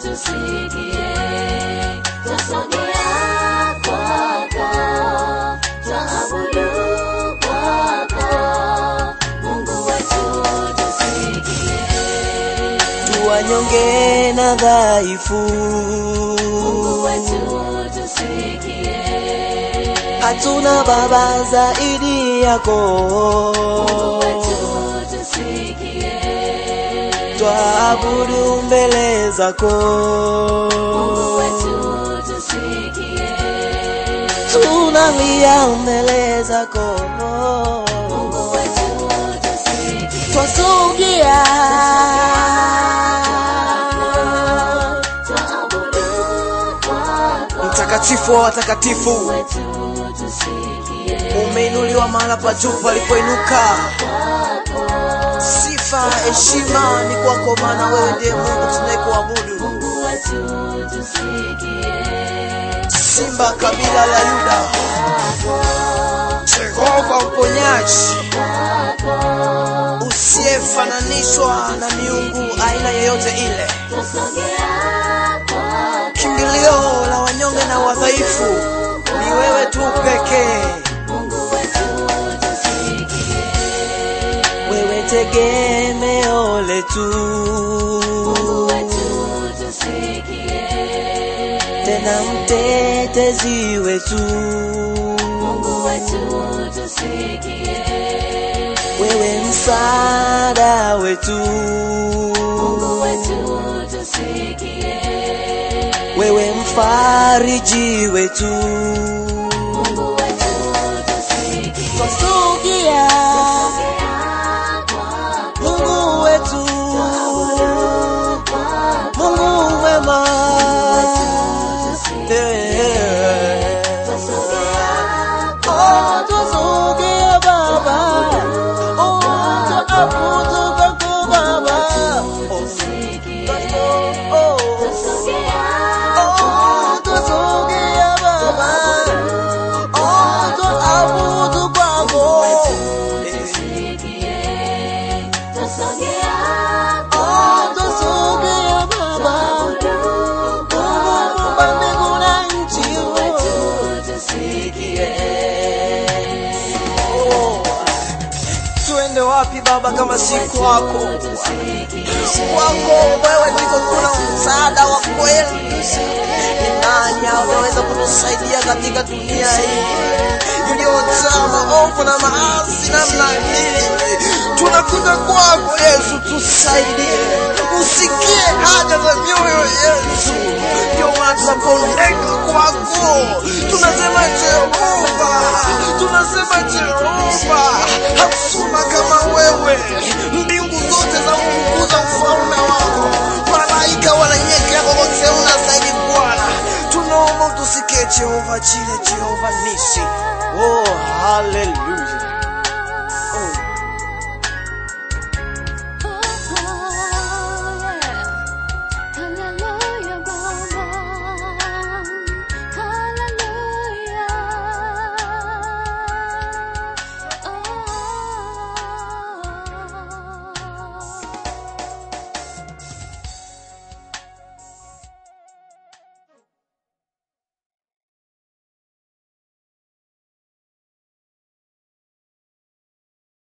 tusikie, twasogea kwako, twaabudu kwako, Mungu wetu tusikie. tuwanyonge na dhaifu Mungu wetu tusikie, hatuna baba zaidi yako Mungu wetu tusikie, twaabudu mbele zako Mungu wetu tusikie, tunalia mbele zako Mungu wetu tusikie, twasogea twaabudu kwako, mtakatifu wa watakatifu Mungu wetu tusikie, umeinuliwa mahala pa juu palipoinuka sifa heshima ni kwako maana wewe ndiye mungu tunayekuabudu Mungu wetu tusikie, simba kabila la yuda jehova mponyaji usiyefananishwa na miungu aina yoyote ile twasogea kwako, kimbilio la wanyonge na wadhaifu ni wewe tu pekee Mungu wetu tusikie, wewe tegemeo letu Mungu wetu tusikie, tena mtetezi wetu Mungu wetu tusikie, wewe msaada wetu Mungu wetu tusikie, wewe mfariji wetu Mungu wetu tusikie, twasugia mungu wetu mungu mwema Eh. Oh, twasugia baba Oh, twaabudu kwako baba Oh, oh, oh, twasugia baba Oh, twaabudu kwako Oh, twasugia baba Mungu wa mbingu na nchi Oh, tuende wapi baba kama si kwako kwako wewe ndiko kuna msaada wa kweli ni nani anaweza kutusaidia katika dunia hii iliyojaa maovu na maasi namna hii tunakuja kwako yesu tusaidie usikie haja za mioyo yesu ndio maana tunapondeka kwako tunasema jehova tunasema jehova hakuna kama wewe mbingu zote za mkukuza ufalme wako malaika wananyekea kokote unasaidi bwana tunaomba utusikie jehova chile jehova nisi oh haleluya